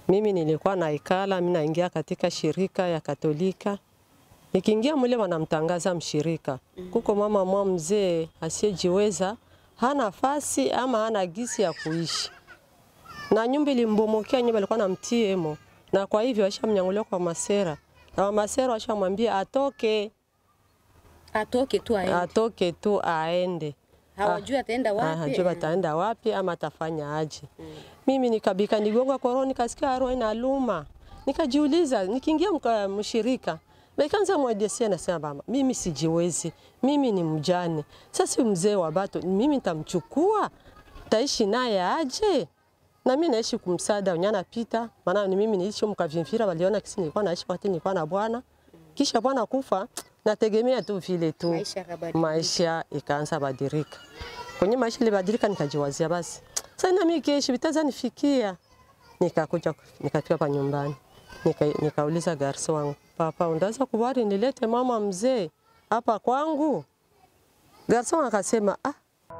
Mimi nilikuwa naikala, mimi naingia katika shirika ya Katolika. Nikiingia mule wanamtangaza mshirika. Kuko mama mwa mzee asiyejiweza, hana nafasi ama hana gisi ya kuishi. Na nyumba ilimbomokea, nyumba ilikuwa na mtiemo. Na kwa hivyo washamnyangulia kwa masera. Na masera washamwambia atoke, Atoke tu aende. atoke tu aende. Hawajui ataenda wapi. Hajui ataenda wapi ama atafanya aje. Mimi nikabika nigonga koroni, nikasikia roho inaluma. Nikajiuliza, nikiingia mka- mshirika Nikaanza mwadesia nasema mama, mimi sijiwezi, mimi ni mjane. Sasa huyu mzee wa bato, mimi nitamchukua, taishi naye aje? Na mimi naishi kumsada unyana pita, maana ni mimi niliishi mkavimvira, waliona kisi nilikuwa naishi wakati nilikuwa na bwana. Kisha bwana kufa, nategemea tu vile tu Maisha yakabadilika. maisha ikaanza badilika. Kwenye maisha ilibadilika, nikajiwazia basi sasa na mimi kesho vitaza nifikia. Nikakuja nikafika hapa nyumbani, nika, nikauliza garso wangu, papa, unaweza kubali nilete mama mzee hapa kwangu? Garso wangu akasema ah,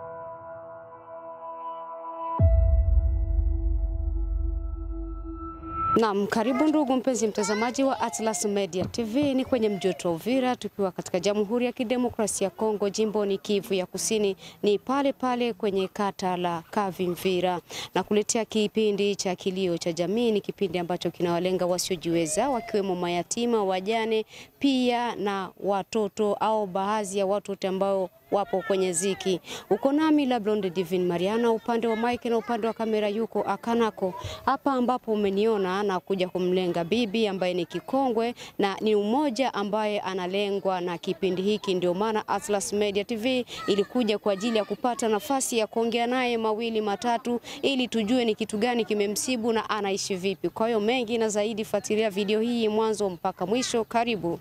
Naam, karibu ndugu mpenzi mtazamaji wa Atlas Media TV. Ni kwenye mji wetu wa Uvira, tukiwa katika Jamhuri ya Kidemokrasia ya Kongo, jimboni Kivu ya Kusini, ni pale pale kwenye kata la Kavimvira, na kuletea kipindi cha kilio cha jamii. Ni kipindi ambacho kinawalenga wasiojiweza, wakiwemo mayatima, wajane, pia na watoto au baadhi ya watu wote ambao wapo kwenye ziki. Uko nami la Blonde Divine Mariana, upande wa mike na upande wa kamera yuko Akanako. Hapa ambapo umeniona na kuja kumlenga bibi ambaye ni kikongwe na ni umoja ambaye analengwa na kipindi hiki. Ndio maana Atlas Media TV ilikuja kwa ajili ya kupata nafasi ya kuongea naye mawili matatu, ili tujue ni kitu gani kimemsibu na anaishi vipi. Kwa hiyo mengi na zaidi, fuatilia video hii mwanzo mpaka mwisho. Karibu.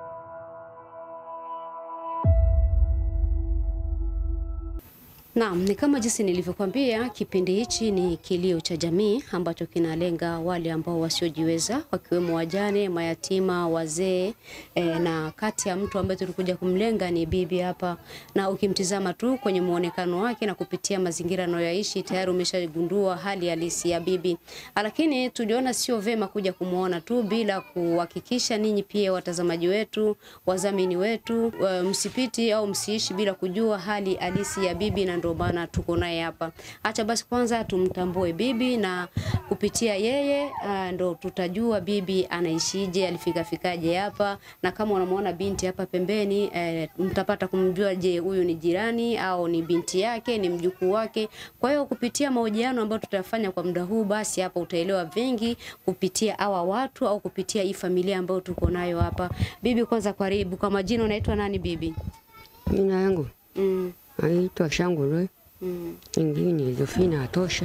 Naam, ni kama jinsi nilivyokuambia, kipindi hichi ni kilio cha jamii ambacho kinalenga wale ambao wasiojiweza wakiwemo wajane, mayatima, wazee e, na kati ya mtu ambaye tulikuja kumlenga ni bibi hapa, na ukimtizama tu kwenye muonekano wake na kupitia mazingira anayoishi tayari umeshagundua hali halisi ya bibi, lakini tuliona sio vema kuja kumuona tu bila kuhakikisha ninyi pia watazamaji wetu, wadhamini wetu, e, msipiti au msiishi bila kujua hali halisi ya bibi na ndio maana tuko naye hapa. Acha basi kwanza tumtambue bibi na kupitia yeye uh, ndo tutajua bibi anaishije, alifika fikaje hapa, na kama unamwona binti hapa pembeni eh, mtapata kumjua, je, huyu ni jirani au ni binti yake, ni mjukuu wake. Kwa hiyo kupitia mahojiano ambayo tutafanya kwa muda huu, basi hapa utaelewa vingi kupitia hawa watu au kupitia hii familia ambayo tuko nayo hapa. Bibi, kwanza karibu. Kwa majina unaitwa nani bibi? Jina yangu Mm, naitwa Shangulwe, mm. ingine Jofina Atosha.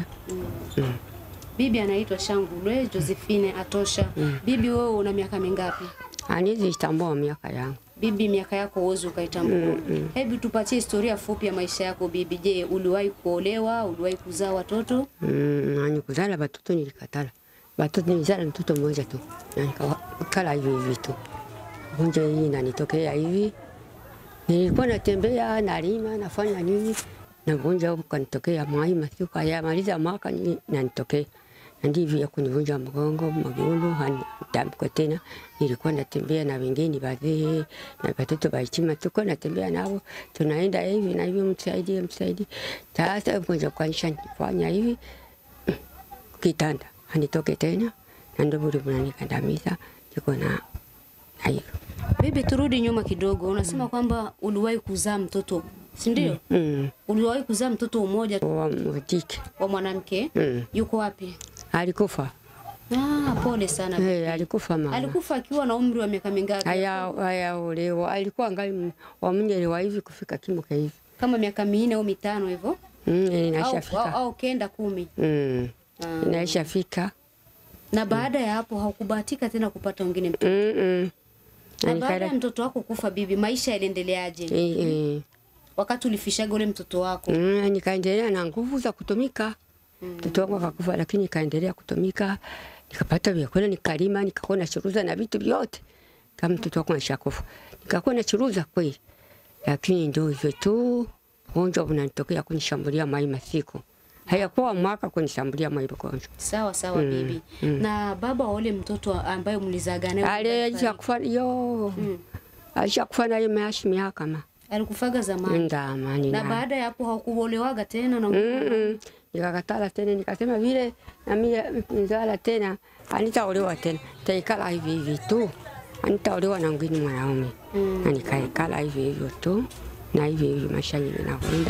Bibi anaitwa Shangulwe Josephine Atosha. Bibi, wewe una miaka mingapi? Anizi tambua miaka yangu Bibi, miaka yako uwezi ukaitambua. Hebu tupatie historia fupi ya maisha yako bibi. Je, uliwahi kuolewa? Uliwahi kuzaa watoto? Mm, ani kuzala batoto nilikatala. Batoto nilizala mtoto mmoja tu na nikakala hivi hivi tu. Gonjwa hii inanitokea hivi, nilikuwa natembea nalima nafanya nini, na gonjwa huko kanitokea mwai masiku hayamaliza mwaka ni- nanitokea na ndivyo ya kunivunja mgongo magulu hanitamko tena. Nilikuwa natembea na wengine wazee na watoto waichima, tuko natembea nao, tunaenda hivi na hivi, msaidie msaidie. Sasa mgonjwa kwanisha nifanya hivi kitanda hanitoke tena, na ndio bure bunanikandamiza, niko na na hivyo Bibi, turudi nyuma kidogo. Unasema kwamba uliwahi kuzaa mtoto, si ndio? mm. Uliwahi kuzaa mtoto mmoja wa mjike wa mwanamke. mm. Yuko wapi? alikufa Ah, pole sana. hey, alikufa mama Alikufa akiwa na umri wa miaka mingapi? haya hayaolewa, alikuwa ngali wamnyelewa hivi kufika kimoka hivi Kama miaka minne au mitano hivyo mm, au, au, inaishafika au kenda kumi. mm. Ah. inaishafika Na baada ya hapo haukubahatika tena kupata wengine mtoto. mm -mm. Na baada ya Anikala mtoto wako kufa bibi, maisha yaliendeleaje? eh, eh. Wakati ulifishaga ule mtoto wako. Mm, nikaendelea na nguvu za kutumika. Mtoto wangu akakufa, lakini nikaendelea kutumika, nikapata vyakula, nikalima, nikakuwa nachuruza na vitu vyote kama mtoto wangu ashakufa, nikakuwa nachuruza kweli, lakini ndio hivyo tu, ugonjwa unanitokea kunishambulia mai masiku hayakuwa mwaka kunishambulia mwa hilo gonjwa. Sawa sawa bibi. Na baba wa ule mtoto ambaye mlizaga naye Alisha kufa yo alisha kufa naye mashi miaka ma alikufaga zamani. ndamani Na baada ya hapo hakuolewaga tena na Mm-mm. Nikakatala tena nikasema vile na mimi nzala tena anitaolewa tena taikala hivi hivi tu anitaolewa na mwingine mwanaume na nikaikala hivi hivyo tu na hivi hivi maisha yangu yanakwenda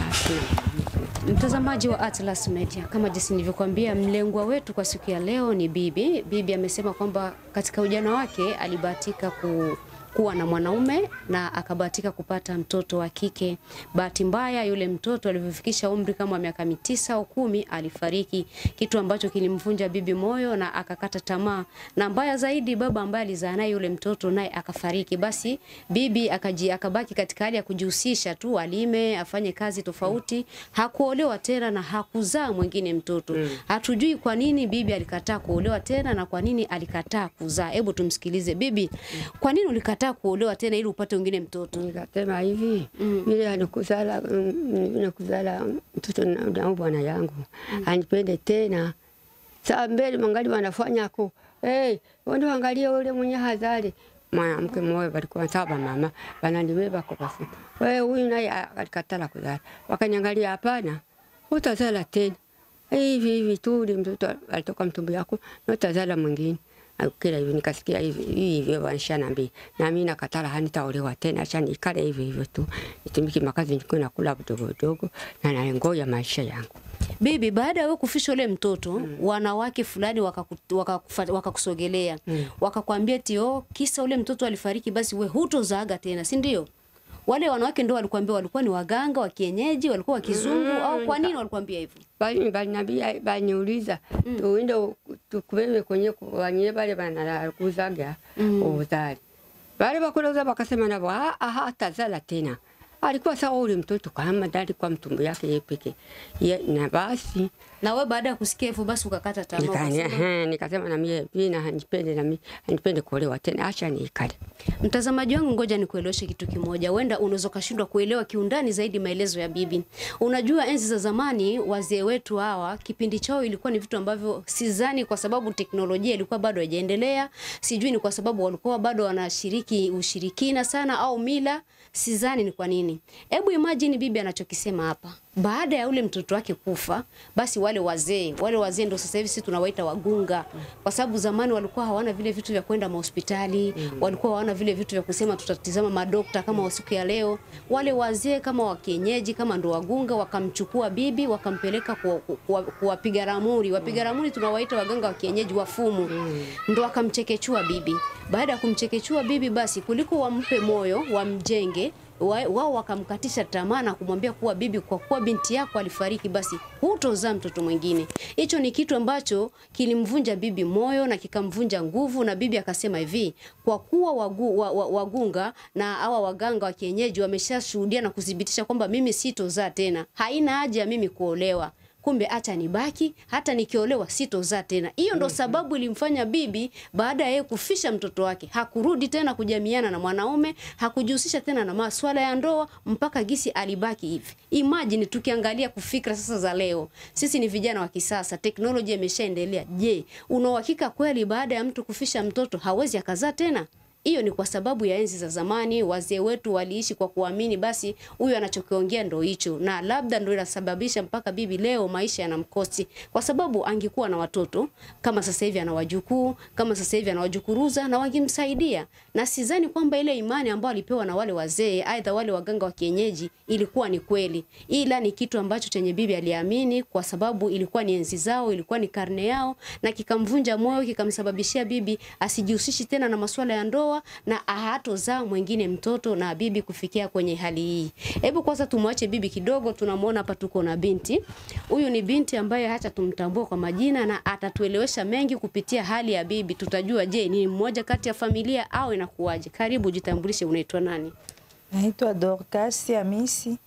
tena. Mtazamaji wa Atlas Media, kama jinsi nilivyokuambia, mlengwa wetu kwa siku ya leo ni bibi. Bibi amesema kwamba katika ujana wake alibahatika ku kuwa na mwanaume na akabahatika kupata mtoto wa kike. Bahati mbaya, yule mtoto alivyofikisha umri kama miaka mitisa au kumi alifariki, kitu ambacho kilimvunja bibi moyo na akakata tamaa, na mbaya zaidi, baba ambaye alizaa naye yule mtoto naye akafariki. Basi bibi akaji, akabaki katika hali ya kujihusisha tu, alime, afanye kazi tofauti, hakuolewa tena na hakuzaa mwingine mtoto. Hatujui kwa nini bibi alikataa kuolewa tena na kwa nini alikataa kuzaa. Hebu tumsikilize bibi, kwa nini ulikataa kuolewa tena ili upate mwingine mtoto? Nikasema hivi vile anikuzala nikuzala mtoto na na bwana yangu anipende tena saa mbele mangali wanafanya ku hey, wende wangalie ule mwenye hazali mwanamke mmoja walikuwa saba mama wananibeba kwa basi wewe huyu naye alikatala kuzala wakaniangalia hapana utazala tena hivi hivi tu ule mtoto alitoka mtumbo yako na utazala mwingine kila hivi nikasikia hivi hivi wanishaniambia na mimi nakatala hanitaolewa tena acha nikale hivi hivyo tu nitumiki makazi niko nakula kidogo kidogo na naengoja maisha yangu Bibi, baada ya wewe kufisha ule mtoto wanawake fulani wakaku- wakakufa- wakakusogelea wakakwambia eti oh, kisa ule mtoto alifariki, basi we hutozaaga tena, si ndio? Wale wanawake ndio walikuambia, walikuwa ni waganga wa kienyeji, walikuwa wa kizungu au kwa nini walikuambia hivyo? bali baliniambia baliniuliza tuende tukubebe kwenye wanye bale banalakuzaga uzali bale bakulauza bakasema nabo "Ah, ah, hatazala tena alikuwa sawa ule mtoto kama ndali kwa mtumbo yake yeye peke Ye- na basi Na wewe baada ya kusikia hivyo, basi ukakata tamaa, Nika- ukasema, ehe, nikasema na mie pia hanipende na mimi hanipende kuolewa tena acha nikale Mtazamaji wangu, ngoja nikueleweshe kitu kimoja. Huenda unaweza ukashindwa kuelewa kiundani zaidi maelezo ya bibi. Unajua, enzi za zamani wazee wetu hawa, kipindi chao ilikuwa ni vitu ambavyo sidhani, kwa sababu teknolojia ilikuwa bado haijaendelea, sijui ni kwa sababu walikuwa bado wanashiriki ushirikina sana au mila, sidhani ni kwa nini. Hebu imagine bibi anachokisema hapa baada ya ule mtoto wake kufa, basi wale wazee wale wazee ndo sasa hivi sisi tunawaita wagunga, kwa sababu zamani walikuwa hawana vile vitu vya kwenda mahospitali, walikuwa hawana vile vitu vya kusema tutatizama madokta kama wa siku ya leo. Wale wazee kama wa kienyeji kama ndo wagunga, wakamchukua bibi wakampeleka kuwa- kuwa- kuwapiga ramuri. Wapiga ramuri tunawaita waganga wa kienyeji, wafumu, ndo wakamchekechua bibi. Baada ya kumchekechua bibi, basi kuliko wampe moyo wamjenge wa- wao wakamkatisha tamaa na kumwambia kuwa bibi, kwa kuwa binti yako alifariki, basi hutozaa mtoto mwingine. Hicho ni kitu ambacho kilimvunja bibi moyo na kikamvunja nguvu, na bibi akasema hivi, kwa kuwa wagu, wa, wa, wagunga na hawa waganga wa kienyeji wameshashuhudia na kuthibitisha kwamba mimi sitozaa tena, haina haja ya mimi kuolewa kumbe acha nibaki, hata nikiolewa sitozaa tena. Hiyo ndo sababu ilimfanya bibi, baada ya yeye kufisha mtoto wake, hakurudi tena kujamiana na mwanaume, hakujihusisha tena na masuala ya ndoa mpaka gisi alibaki hivi. Imagine tukiangalia kufikra sasa za leo, sisi ni vijana wa kisasa, teknolojia imeshaendelea. Je, una uhakika kweli baada ya mtu kufisha mtoto hawezi akazaa tena? Hiyo ni kwa sababu ya enzi za zamani, wazee wetu waliishi kwa kuamini basi huyu anachokiongea ndo hicho, na labda ndo inasababisha mpaka bibi leo maisha yanamkosi, kwa sababu angekuwa na watoto kama sasa hivi ana wajukuu, kama sasa hivi ana wajukuruza na wangemsaidia, na sidhani kwamba ile imani ambayo alipewa na wale wazee, aidha wale waganga wa kienyeji, ilikuwa ni kweli, ila ni kitu ambacho chenye bibi aliamini, kwa sababu ilikuwa ni enzi zao, ilikuwa ni karne yao, na kikamvunja moyo, kikamsababishia bibi asijihusishi tena na masuala ya ndoa na hatozaa mwingine mtoto na bibi kufikia kwenye hali hii. Hebu kwanza tumwache bibi kidogo, tunamwona hapa tuko na binti. Huyu ni binti ambaye hata tumtambue kwa majina na atatuelewesha mengi kupitia hali ya bibi. Tutajua je, ni mmoja kati ya familia au inakuwaje. Karibu, jitambulishe, unaitwa nani? Naitwa Dorcas Hamisi.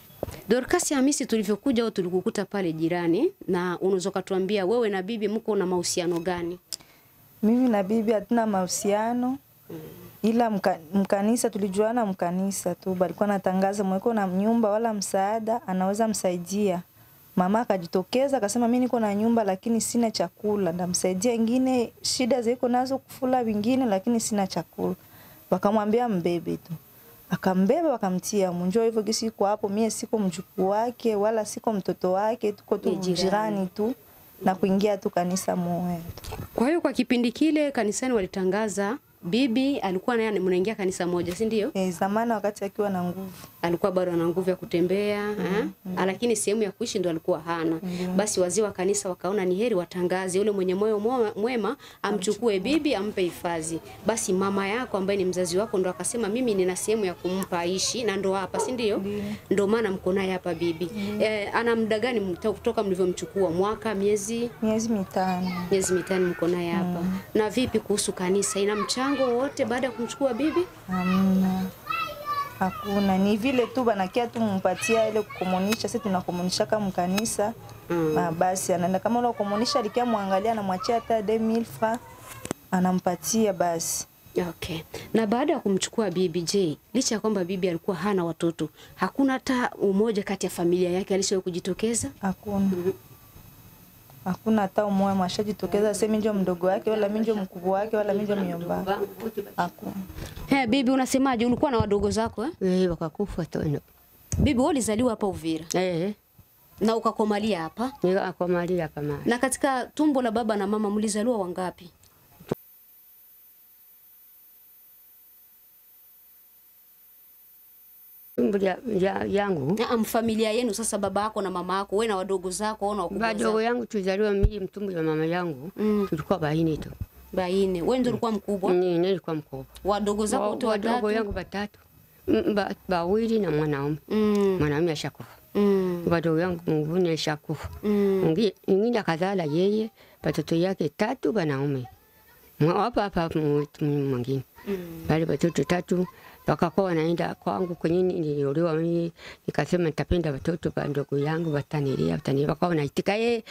Dorcas Hamisi, tulivyokuja au tulikukuta pale jirani, na unaweza kutuambia wewe na bibi mko na mahusiano gani? Mimi na bibi hatuna mahusiano ila mka, mkanisa tulijuana mkanisa tu, balikuwa natangaza mweko na nyumba wala msaada anaweza msaidia Mama akajitokeza akasema, mi niko na nyumba lakini sina chakula, ndamsaidia ingine shida ziko nazo kufula vingine, lakini sina chakula. Wakamwambia mbebe tu, akambeba wakamtia munjo. Hivyo gisi iko hapo, mie siko mjukuu wake wala siko mtoto wake, tuko tu Ni jirani. jirani tu na kuingia tu kanisa moja tu. Kwa hiyo kwa kipindi kile kanisani walitangaza bibi alikuwa naye mnaingia kanisa moja, si ndio? E, zamani wakati akiwa na nguvu alikuwa bado ana nguvu ya kutembea eh? lakini sehemu ya kuishi ndo alikuwa hana. Basi wazee wa kanisa wakaona ni heri watangaze, yule mwenye moyo mwema- mwema amchukue bibi ampe hifadhi. Basi mama yako ambaye ni mzazi wako ndo akasema mimi nina sehemu ya kumpa aishi, na ndo hapa, si ndio? Ndo maana mko naye hapa bibi. Eh, ana muda gani mta- kutoka mlivyomchukua? Mwaka, miezi? miezi mitano. Miezi mitano mko naye hapa. Na vipi kuhusu kanisa, ina mchango wowote baada ya kumchukua bibi? Hamna, hakuna. Ni vile tu banakia tu mumpatia ile kukomunisha, sisi tunakomunisha kama mkanisa Mm. Ah, basi anaenda kama ule kukomunisha, alikia mwangalia, anamwachia hata 2000 francs anampatia basi. Okay. Na baada ya kumchukua bibi, je, licha ya kwamba bibi alikuwa hana watoto, hakuna hata umoja kati ya familia yake alishawahi kujitokeza? Hakuna, hakuna hata umoja mwashajitokeza, semi njo mdogo wake wala mi njo mkubwa wake wala mi njo myomba, hakuna. He, bibi unasemaje? Ulikuwa na wadogo zako eh? Eh, wakakufa tono. Bibi wewe ulizaliwa hapa Uvira Eh, na ukakomalia hapa, nikakomalia kama na katika tumbo la baba na mama mlizaliwa wangapi? tumbo ya, ya, yangu Na familia yenu sasa, baba yako na mama yako, wewe na wadogo zako au na wakubwa badogo zako? yangu tuzaliwa mimi mtumbo ya mama yangu Mm. tulikuwa baini tu. Baine. Wewe ndio ulikuwa mkubwa, Ni nilikuwa mkubwa. wadogo zako Wa- wote Wadogo watatu? yangu batatu. Mm, ba- Bawili na mwanaume. Mm. Mwanaume ashakufa. Mm. Wadogo yangu mwingine ashakufa. Mm. Mwingi- Mwingine akazala yeye watoto yake tatu wanaume. Mwa- Hapa hapa mtu mwingine. Mm. Wale watoto tatu wakakuwa wanaenda kwangu kwenye niliolewa mimi, nikasema nitapenda watoto wa ndugu yangu watanilia, watanilia. Wakawa wanaitika eh,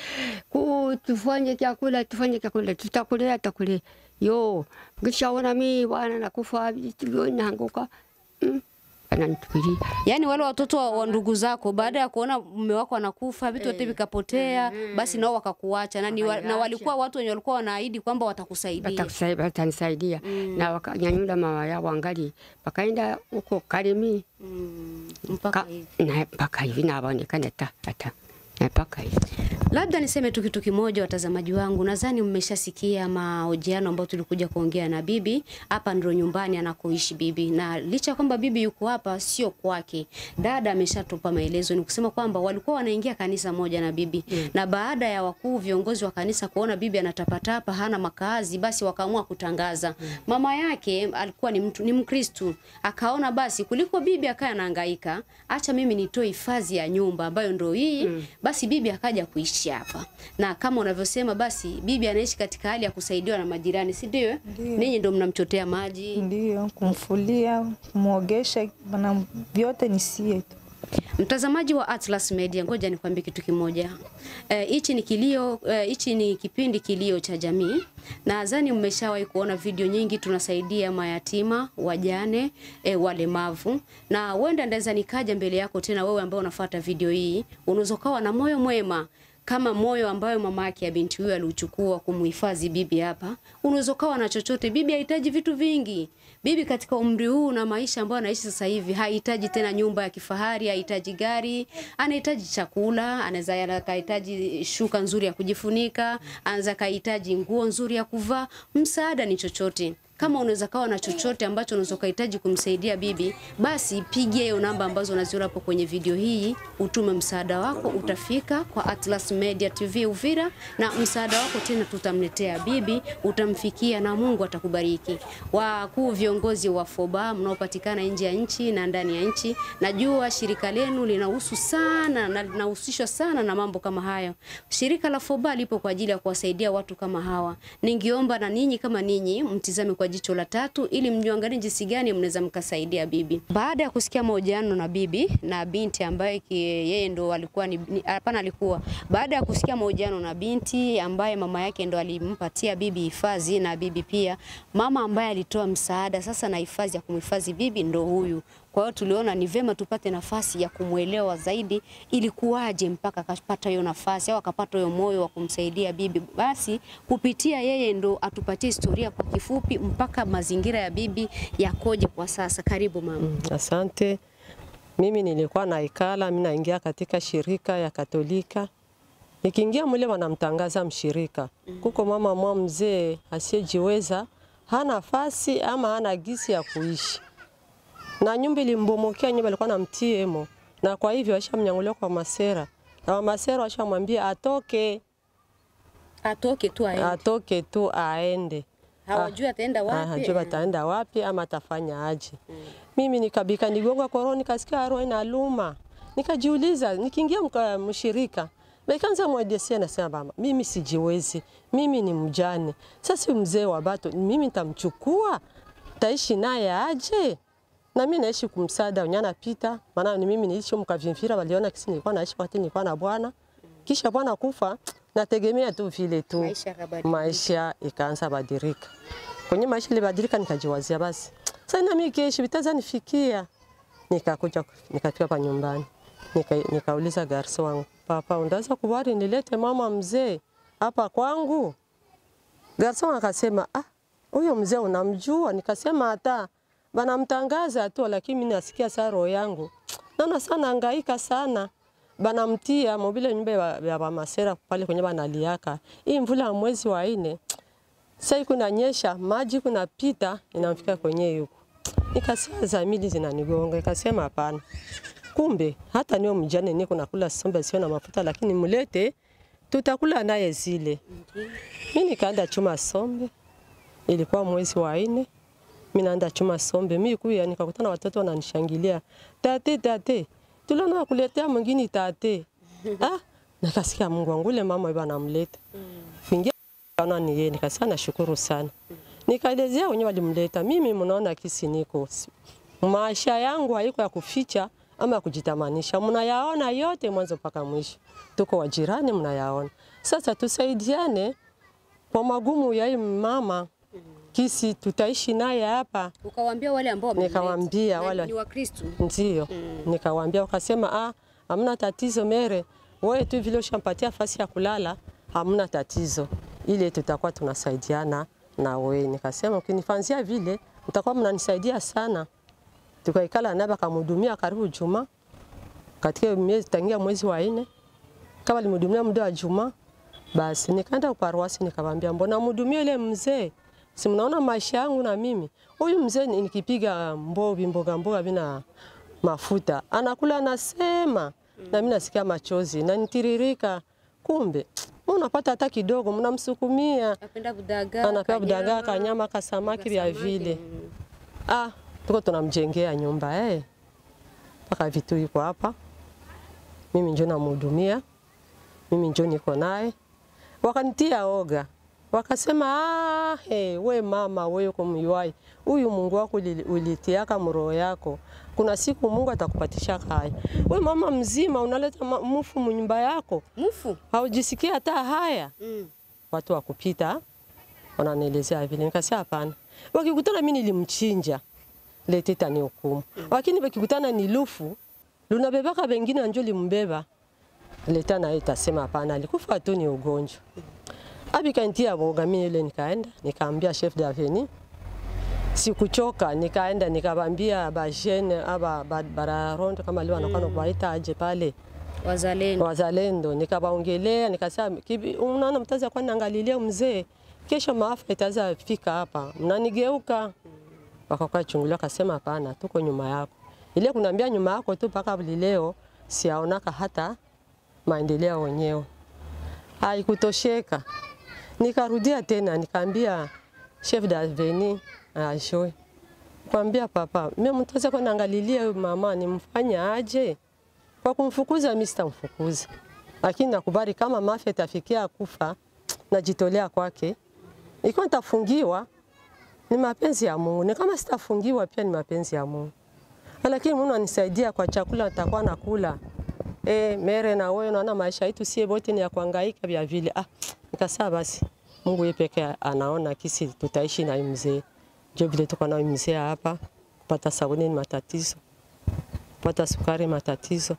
ku tufanye chakula, tufanye chakula, tutakulea, tutakulea. Yo, kishaona mimi bwana nakufa, vitu naanguka. Mm. Ananitupilia. Yaani wale watoto wa, wa ndugu zako baada ya kuona mume wako anakufa vitu vyote vikapotea, basi nao wakakuacha na, ni wa, na Wakaniacha. walikuwa watu wenye walikuwa wanaahidi kwamba watakusaidia. Watakusai- watanisaidia na wakanyanyula mama yao angali wakaenda huko Karemi Mm, mpaka Ka- hivi. na mpaka hivi naonekana ta hata na mpaka hivi Labda niseme tu kitu kimoja, watazamaji wangu, nadhani mmeshasikia mahojiano ambayo tulikuja kuongea na bibi. Hapa ndio nyumbani anakoishi bibi, na licha ya kwamba bibi yuko hapa, sio kwake. Dada ameshatupa maelezo, ni kusema kwamba walikuwa wanaingia kanisa moja na bibi mm. na baada ya wakuu viongozi wa kanisa kuona bibi anatapatapa, hana makazi, basi wakaamua kutangaza mm. mama yake alikuwa ni mtu ni Mkristu, akaona basi kuliko bibi akae anahangaika, acha mimi nitoe hifadhi ya nyumba ambayo ndio hii mm. basi bibi akaja kuishi hapa, na kama unavyosema, basi bibi anaishi katika hali ya kusaidiwa na majirani, si ndio? Ndio. Ninyi ndio mnamchotea maji. Ndio, kumfulia, kumwogesha, na vyote ni sie tu. Mtazamaji wa Atlas Media, ngoja nikwambie kitu kimoja. Eh, Hichi ni kilio eh, hichi ni kipindi kilio cha jamii. Nadhani mmeshawahi kuona video nyingi, tunasaidia mayatima, wajane, eh, walemavu, na huenda ndaweza nikaja mbele yako tena, wewe ambao unafuata video hii, unaweza ukawa na moyo mwema kama moyo ambayo mama yake ya binti huyo aliuchukua kumhifadhi bibi hapa. Unaweza ukawa na chochote. Bibi hahitaji vitu vingi. Bibi katika umri huu na maisha ambayo anaishi sasa hivi hahitaji tena nyumba ya kifahari, hahitaji gari, anahitaji chakula, anaweza akahitaji shuka nzuri ya kujifunika, anaweza akahitaji nguo nzuri ya kuvaa. Msaada ni chochote. Kama unaweza kawa na chochote ambacho unaweza ukahitaji kumsaidia bibi, basi pigia hiyo namba ambazo unaziona hapo kwenye video hii, utume msaada wako, utafika kwa Atlas Media TV Uvira, na msaada wako tena tutamletea bibi, utamfikia na Mungu atakubariki. Wakuu viongozi wa FOBA mnaopatikana nje ya nchi na ndani ya nchi, najua shirika lenu linahusu sana na linahusishwa sana na mambo kama hayo. Shirika la FOBA lipo kwa ajili ya kuwasaidia watu kama hawa. Ningeomba na ninyi kama ninyi mtizame kwa jicho la tatu ili mjuangalie jinsi gani mnaweza mkasaidia bibi. Baada ya kusikia mahojiano na bibi na binti ambaye ki- yeye ndo alikuwa ni ni- hapana, alikuwa baada ya kusikia mahojiano na binti ambaye mama yake ndo alimpatia bibi hifadhi na bibi pia, mama ambaye alitoa msaada sasa na hifadhi ya kumhifadhi bibi ndo huyu. Kwa hiyo tuliona ni vema tupate nafasi ya kumwelewa zaidi, ilikuwaje mpaka akapata hiyo nafasi au akapata hiyo moyo wa kumsaidia bibi. Basi kupitia yeye ndo atupatie historia kwa kifupi, mpaka mazingira ya bibi yakoje kwa sasa. Karibu mama. Asante. Mimi nilikuwa naikala, mimi naingia katika shirika ya Katolika. Nikiingia mule wanamtangaza mshirika. Kuko mama mwa mzee asiyejiweza, hana nafasi ama hana gisi ya kuishi. Na nyumba ilimbomokea, nyumba ilikuwa na mtiemo. Na kwa hivyo washamnyangulia kwa masera. Na wa masera washamwambia atoke, Atoke tu aende, atoke tu aende. hawajui ataenda wapi. hajui ataenda wapi ama atafanya aje. Mimi nikabika nigonga koroni, nikasikia roho inaluma, nikajiuliza, nikiingia mka- mshirika Baikanza mwadesia nasema mama, mimi sijiwezi, mimi ni mjane. Sasa huyu mzee wa bato, mimi nitamchukua, taishi naye aje? Na mimi naishi kumsada unyana pita, maana ni mimi niliishi mkavimvira, waliona kisi nilikuwa naishi wakati nilikuwa na bwana. Kisha bwana kufa, nategemea tu vile tu Maisha yakabadilika. maisha ikaanza badilika. Kwenye maisha ilibadilika, nikajiwazia basi sasa na mimi kesho vitaza nifikia. Nikakuja nikafika pa nyumbani nika, nikauliza garso wangu, papa, unaweza kubali nilete mama mzee hapa kwangu? Garso wangu akasema ah, huyo mzee unamjua? Nikasema hata banamtangaza tu, lakini mimi nasikia saa roho yangu naona sana hangaika sana banamtia mobile nyumba ya ya bamasera pale kwenye banaliaka hii mvula ya mwezi wa nne sai kunanyesha maji kunapita inamfika kwenye yuko nikasikia zamili zinanigonga nikasema hapana kumbe hata niyo mjane niko nakula sombe sio na mafuta lakini mulete tutakula naye zile mimi nikaenda chuma sombe ilikuwa mwezi wa nne mimi naenda chuma sombe mimi kuya nikakutana watoto wananishangilia tate tate tuliona kuletea mwingine tate ah nikasikia Mungu wangu ule mama yeye anamleta kuingia kana ni yeye nikasema nashukuru sana nikaelezea wenyewe walimleta mimi mnaona kisi niko maisha yangu haiko ya kuficha ama ya kujitamanisha mnayaona yote mwanzo mpaka mwisho tuko wajirani mnayaona sasa tusaidiane kwa magumu ya hii mama kisi tutaishi naye hapa Ukawaambia wale ambao wamemleta. Nikawaambia Na wale- ni Wakristo. ndio nikawaambia, wakasema ah, hamna tatizo mere, wewe tu vile ushampatia nafasi ya kulala, hamna tatizo, ile tutakuwa tunasaidiana na wewe. Nikasema ukinifanzia vile mtakuwa mnanisaidia sana. Tukaikala naye akamhudumia karibu juma katika miezi tangia mwezi wa nne, kama alimhudumia muda wa juma, basi nikaenda uparuasi nikamwambia, mbona mhudumia ile mzee si mnaona maisha yangu na mimi huyu mzee ni- nikipiga mbovi mboga mboga bina mafuta anakula anasema na mimi nasikia machozi na nitiririka kumbe unapata hata kidogo mnamsukumia Anapenda budagaa. anapewa budagaa kanyama, kanyama kasamaki vya kasamaki, vile mm. ah tuko tunamjengea nyumba eh mpaka vitu iko hapa mimi njo namhudumia mimi njo niko naye wakanitia oga wakasema ah, hey, we mama we uko myuai huyu Mungu wako uli- ulitiaka mroho yako kuna siku Mungu atakupatisha haya we mama mzima unaleta ma- mufu mnyumba yako Mufu. haujisikia hata haya Mm. watu wa kupita wananielezea vile, nikasema hapana. Wakikutana mimi nilimchinja lete tani hukumu, lakini wakikutana ni lufu lunabebaka bengine njo limbeba leta naye itasema hapana, alikufa tu ni ugonjwa. Abikantia boga mimi ile nikaenda nikaambia chef d'avenue sikuchoka, nikaenda nikabambia bajene aba ba- bararondo kama leo anakuwa nakuwaita aje pale Wazalendo. wazalendo nikawaongelea, nikasema "Kibi- unaona mtaza kwa naangalilia mzee, kesho maafa itaza fika hapa, mnanigeuka. Wakakaa chungulia, akasema hapana, tuko nyuma yako. Ile kunaambia nyuma yako tu mpaka leo siaonaka hata maendeleo wenyewe. Haikutosheka, nikarudia tena nikaambia chef d'avenue ajoe kwambia papa, mimi mtaza kwa naangalilia huyu mama nimfanya aje? Kwa kumfukuza mimi sitamfukuza, lakini nakubali kama mafia itafikia kufa, najitolea kwake. Ikiwa nitafungiwa ni mapenzi ya Mungu, ni kama sitafungiwa pia ni mapenzi ya Mungu, lakini Mungu anisaidia kwa chakula nitakuwa nakula. E, mere na wewe unaona maisha yetu sie wote ni ya kuhangaika vya vile. Ah, nikasema basi Mungu yeye pekee anaona kisi tutaishi na huyu mzee. Ndio vile tuko na huyu mzee hapa kupata sabuni ni matatizo. kupata sukari, matatizo.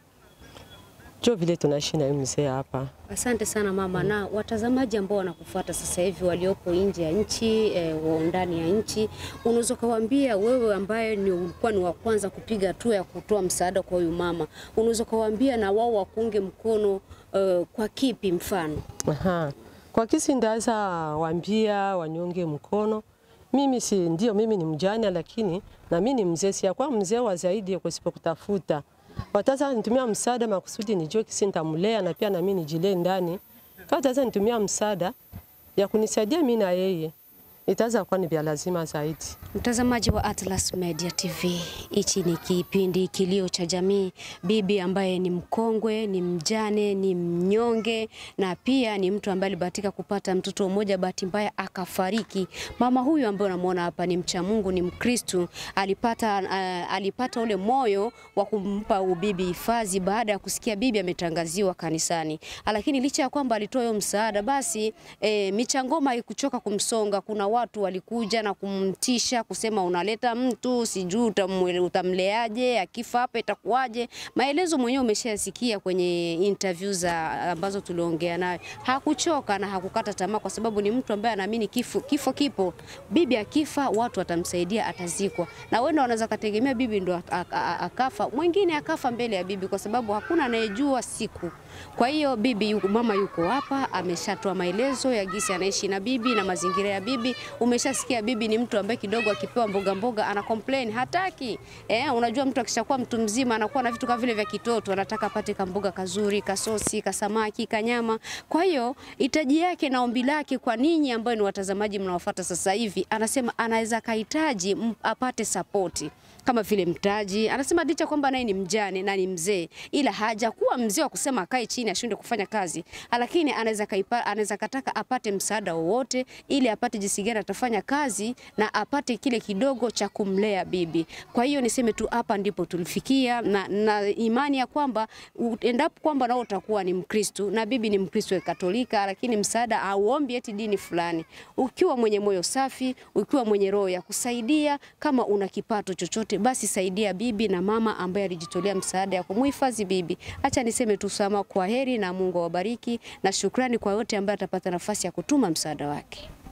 Jo vile tunaishi na huyu mzee hapa. Asante sana mama. Na watazamaji ambao wanakufuata sasa hivi waliopo nje ya nchi e, ndani ya nchi, unaweza kuwaambia wewe ambaye ni ulikuwa ni wa kwanza kupiga hatua ya kutoa msaada kwa huyu mama, unaweza kuwaambia na wao wakuunge mkono e, kwa kipi mfano? Aha. Kwa kisi ndaza wambia wanyonge mkono. Mimi si ndio, mimi ni mjane, lakini na mimi ni mzee, si kwa mzee wa zaidi kusipo kutafuta wataza nitumia msaada makusudi nijue kisi nitamlea na pia na mimi nijilee ndani. Kama taza nitumia msaada ya kunisaidia mimi na yeye, itaza kuwa ni vya lazima zaidi. Mtazamaji wa Atlas Media TV, hichi ni kipindi Kilio cha Jamii. Bibi ambaye ni mkongwe, ni mjane, ni mnyonge na pia ni mtu ambaye alibahatika kupata mtoto mmoja, bahati mbaya akafariki. Mama huyu ambaye unamwona hapa ni mcha Mungu, ni Mkristu, alipata uh, alipata ule moyo wa kumpa ubibi hifadhi baada ya kusikia bibi ametangaziwa kanisani, lakini licha ya kwamba alitoa hiyo msaada, basi eh, michangoma haikuchoka kumsonga. Kuna watu walikuja na kumtisha kusema unaleta mtu sijui utamwe- utamleaje, akifa hapa itakuwaje. Maelezo mwenyewe umeshayasikia kwenye interview za ambazo tuliongea naye. Hakuchoka na hakukata tamaa, kwa sababu ni mtu ambaye anaamini kifo, kifo kipo. Bibi akifa watu watamsaidia, atazikwa, na wewe unaweza kategemea bibi ndo ak- ak- ak- akafa, mwingine akafa mbele ya bibi, kwa sababu hakuna anayejua siku. Kwa hiyo bibi yuko, mama yuko hapa, ameshatoa maelezo ya gisi anaishi na bibi na mazingira ya bibi. Umeshasikia bibi ni mtu ambaye kidogo akipewa mboga mboga ana complain, hataki. Eh, unajua mtu akishakuwa mtu mzima anakuwa na vitu kama vile vya kitoto, anataka apate kamboga kazuri, kasosi, kasamaki, kanyama. Kwa hiyo hitaji yake na ombi lake kwa ninyi ambao ni watazamaji mnaofuata sasa hivi, anasema anaweza kahitaji m- apate sapoti kama vile mtaji. Anasema licha kwamba naye ni mjane na ni mzee, ila hajakuwa mzee wa kusema akae chini ashinde kufanya kazi, lakini anaweza kaipa, anaweza kataka apate msaada wowote ili apate jinsi gani atafanya kazi na apate kile kidogo cha kumlea bibi. Kwa hiyo niseme tu hapa ndipo tulifikia, na, na imani ya kwamba u- endapo kwamba nao utakuwa ni Mkristu na bibi ni Mkristu wa Katolika, lakini msaada auombi eti dini fulani, ukiwa mwenye moyo safi, ukiwa mwenye roho ya kusaidia, kama una kipato chochote, basi saidia bibi na mama ambaye alijitolea msaada ya kumuhifadhi bibi. Acha niseme tu sama, kwa heri na Mungu awabariki, na shukrani kwa yote ambaye atapata nafasi ya kutuma msaada wake.